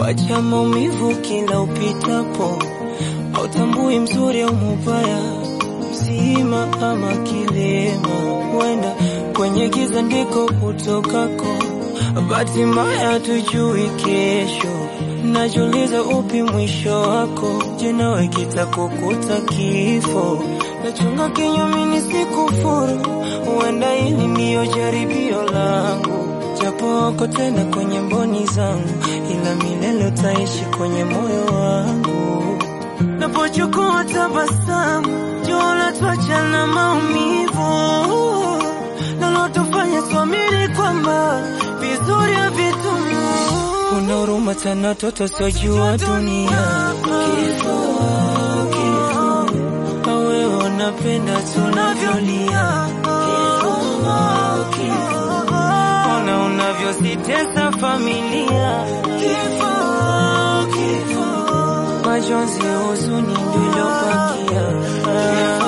wacha maumivu kila upitapo, hautambui mzuri au mubaya, mzima ama kilema, wenda kwenye giza ndiko utokako, bahati mbaya tujui kesho, najiuliza upi mwisho wako, je nawe kitakukuta kifo, nachunga kinyume nisikufuru, huenda hili ndiyo jaribio langu japo wako tena kwenye mboni zangu, ila milele utaishi kwenye moyo wangu. Napochukua tabasamu, jua twacha na maumivu, nalotufanya tuamini kwamba vizuri havitumu. Una huruma tena, toto sojua dunia. Kifo, kifo, wewe unapenda tunavyolia. Kifo, kifo ona unavyositesa familia. Kifo, kifo, majonzi, huzuni ndio ilobakia.